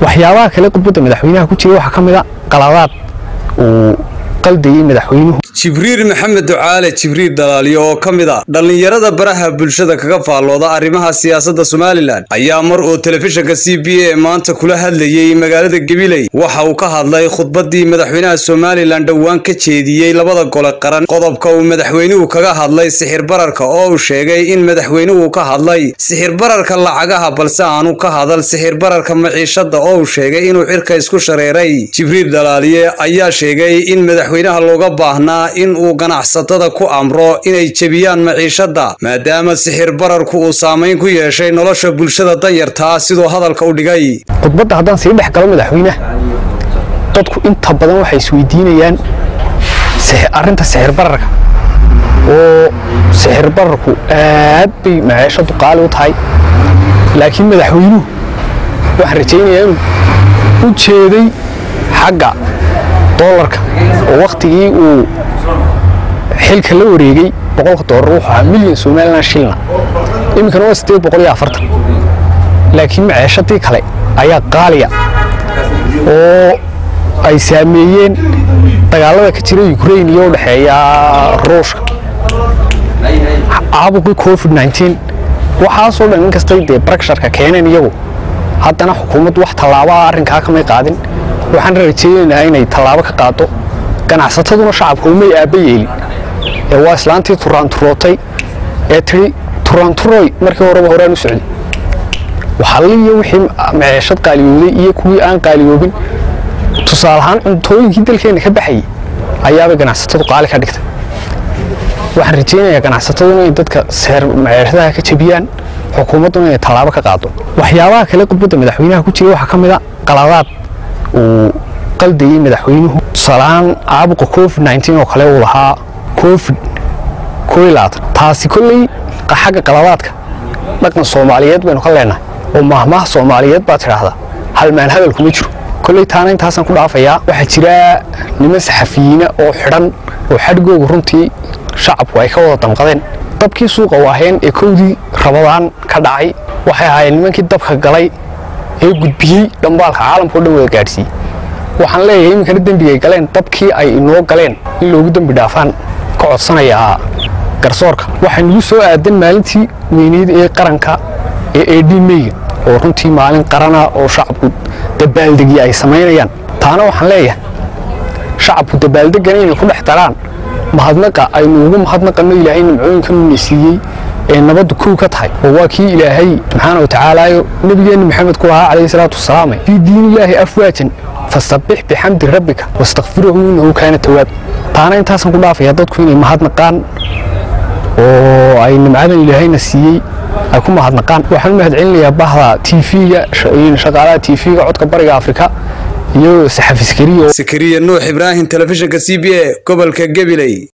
waxyaabaha kale khudbadda madaxweynaha ku jira waxaa ka mid a qaladaad uu qaldayey madaxweynuhu jibriil maxamed ducaale jibriil dalaaliyo oo ka mid a dhallinyarada baraha bulshada kaga faallooda arrimaha siyaasadda somalilan ayaa mar uu telefishinka c b a maanta kula hadlayey magaalada gabiley waxa uu ka hadlay khudbaddii madaxweynaha somalilan dhowaan ka jeediyey labada gole qaran qodobka uu madaxweynuhu kaga hadlay sixir bararka oo uu sheegay in madaxweynuhu ka hadlay sixir bararka lacagaha balse aanu ka hadal sixir bararka maciishada oo uu sheegay inuu cirka isku shareeray jibriil dalaaliye ayaa sheegay in madaxweynaha looga baahnaa in uu ganacsatada ku amro inay jebiyaan maciishada maadaama sixir bararku uu saamayn ku yeeshay nolosha bulshada danyartaa siduu hadalka u dhigay khudbadda haddaan sii dhex galo madaxweynaha dadku inta badan waxay isweydiinayaan arrinta sixir bararka oo sixir bararku aad bay maciishadu qaali u tahay laakiin madaxweynuhu waxaan rajaynayaa inuu u jeeday xagga doolarka oo wakhtigii uu xilka la wareegay boqolka doolar wuxuu ahaa milyan somalilan shilna iminkana waa sideed boqol iyo afartan laakiin maceeshadii kale ayaa qaaliya oo ay saameeyeen dagaalada ka jira ukrain iyo u dhexeeya ruushka caabuqii covid nteen waxaasoo dhan inkastay dee barakshirka keeneen iyagu haddana xukuumaddu wax tallaabaa arrinkaa kamay qaadin waxaan rajaynaynaa inay tallaabo ka qaado ganacsataduna shacabka umay aabba yeelin ee waa islaantii turaanturootay ee tii turaanturoy markii horeba horaan u socday waxalliyo wixii maceeshad qaaliyooday iyo kuwii aan qaaliyoobin tusaale ahaan cuntooyinkii dalkeenna ka baxayay ayaabay ganacsatadu qaali ka dhigtay waxaan rajaynayaa ganacsataduna inay dadka seer maceeshadaha ka jebiyaan xukuumadduna inay tallaabo ka qaado waxyaabaha kale khudbadda madaxweynaha ku jira waxaa ka mid a qaladaad uu qaldayey madaxweynuhu tusaalahaan caabuqa covid nteen oo kale uu lahaa covid taasi kolley xagga qaladaadka dhaqan soomaaliyeed baynu ka leenahay oo maahmaah soomaaliyeed baa tidhaahdaa halmaan hadal kuma jiro kolley taana intaasaan ku dhaafayaa waxaa jira niman saxafiyiina oo xidhan oo xadhigooga runtii shacabku ay ka wada damqadeen dabkii suuqa waaheen ee kowdii rabadaan ka dhacay waxay ahaayeen nimankii dabka galay ee gudbiyey dhambaalka caalamka o dhan wada gaadhsiiyey waxaan leeyahay iminkana dembigay galeen dabkii ay inoo galeen in loogu dembi dhaafaan ka codsanayaa garsoorka waxaa nagu soo aadan maalintii weyneyd ee qaranka ee ed meyga oo runtii maalin qarana oo shacabku dabaaldegya ay samaynayaan taana waxaan leeyahay shacabku dabaaldegana inay ku dhex daraan mahadnaqa aynu ugu mahadnaqanno ilaahay nimcooyinkan uuna siiyey ee nabaddu kow ka tahay oo waa kii ilaahay subxaana wa tacaalaayo nebigeenna maxamed ku lahaa calayhi salaatu wasalaam fii diinillaahi afwaajan fasabbix bixamdi rabbika wastakfirahu innahu kaana tawaab taana intaasaan ku dhaafayaa dadku inay mahadnaqaan oo ay nimcadan ilaahayna siiyey ay ku mahadnaqaan waxaan u mahad celinayaa bahda tv-ga shaqaalaha tv-ga codka bariga afrika iyo saxafi sakariya sakariya nuux ibraahim telefishinka c b a gobolka gabiley